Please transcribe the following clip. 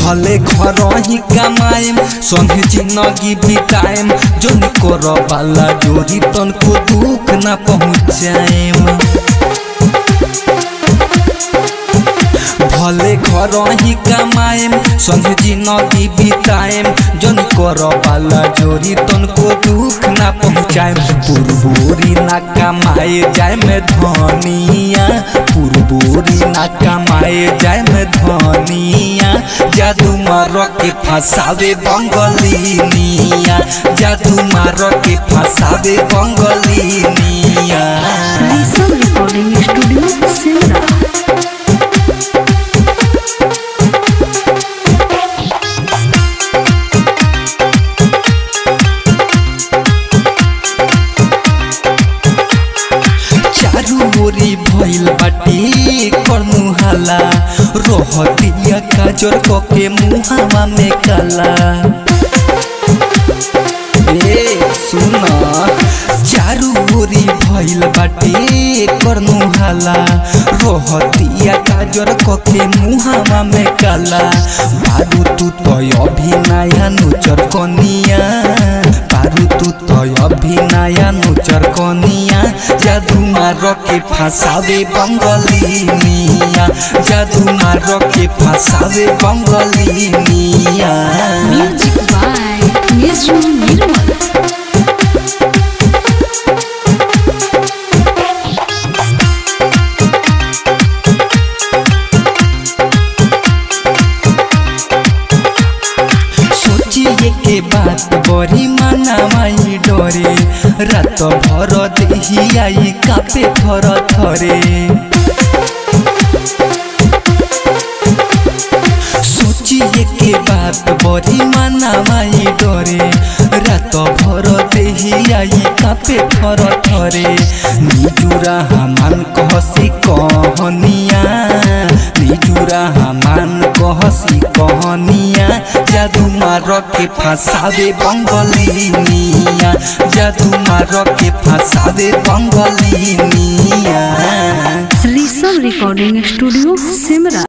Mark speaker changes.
Speaker 1: भले घर ही कमाएम संगे जिंदगी बिताएम जोन कर वाला जोरी तनको दुख ना पहुँचाएम भले घर ही कमाएम संगे जिंदगी बिताएम जन कर वाला जोरी तनको दुख ना पहुँचाएम पुरबोरी ना कमाए जाए में धनिया पुरबोरी ना कमाए जाए में धनिया जादू मार के फंसावे बंगलिनिया जादू मार के फंसावे बंगलिनिया
Speaker 2: ऋषभ रिकॉर्डिंग स्टूडियो सिमरा
Speaker 1: चारू ओरी भइल बाटी करनु हाला रहतिया काजर कके मुहावा में काला ए सुन चारू ओरी भइल बाटी करनु हाला रहतिया काजर कके मुहावा में काला बारू तू तो अभी नया नुचर कनिया बारू तू तो अभी नया नुचर कनिया जादू मार के फंसावे बंगलिनिया जादू मार के फंसावे बंगलिनिया
Speaker 2: म्यूजिक बाय निजू निर्मल
Speaker 1: सोचिए के बात बड़ी मनामाई डरे रात भर देही आई कापे थर थरे सोचिए के बात बड़ी मनामाई डरे रात भर देही आई कापे थर थरे निजुरा हमान कहसी कहनिया निजुरा हमान कहसी कहनिया जादू मार के फंसावे बंगलिनिया जादू मार के फंसावे बंगलिनिया
Speaker 2: ऋषभ रिकॉर्डिंग स्टूडियो सिमरा